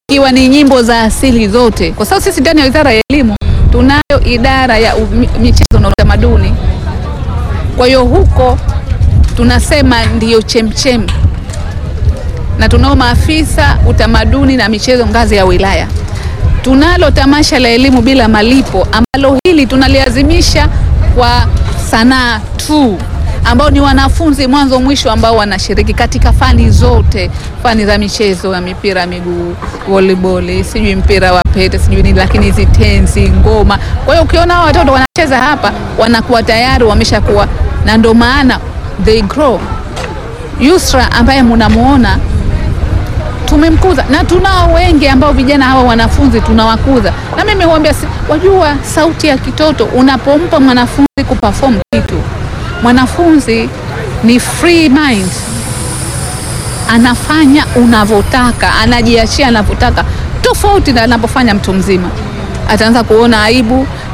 ikiwa ni nyimbo za asili zote, kwa sababu sisi ndani ya Wizara ya Elimu tunayo idara ya umi- michezo na utamaduni. Kwa hiyo huko tunasema ndiyo chemchem, na tunao maafisa utamaduni na michezo ngazi ya wilaya. Tunalo tamasha la elimu bila malipo ambalo hili tunaliazimisha kwa sanaa tu, ambao ni wanafunzi mwanzo mwisho ambao wanashiriki katika fani zote, fani za michezo ya mipira ya miguu, volleyball, sijui mpira wa pete, sijui nini, lakini hizi tenzi, ngoma. Kwa hiyo ukiona hao watoto wanacheza hapa, wanakuwa tayari wameshakuwa, na ndio maana they grow. Yusra ambaye munamuona tumemkuza na tunao wengi ambao vijana hawa wanafunzi tunawakuza, na mimi huambia, si- wajua sauti ya kitoto, unapompa mwanafunzi kuperform kitu, mwanafunzi ni free mind, anafanya unavyotaka, anajiachia anavyotaka, tofauti na anapofanya mtu mzima. Ataanza kuona aibu,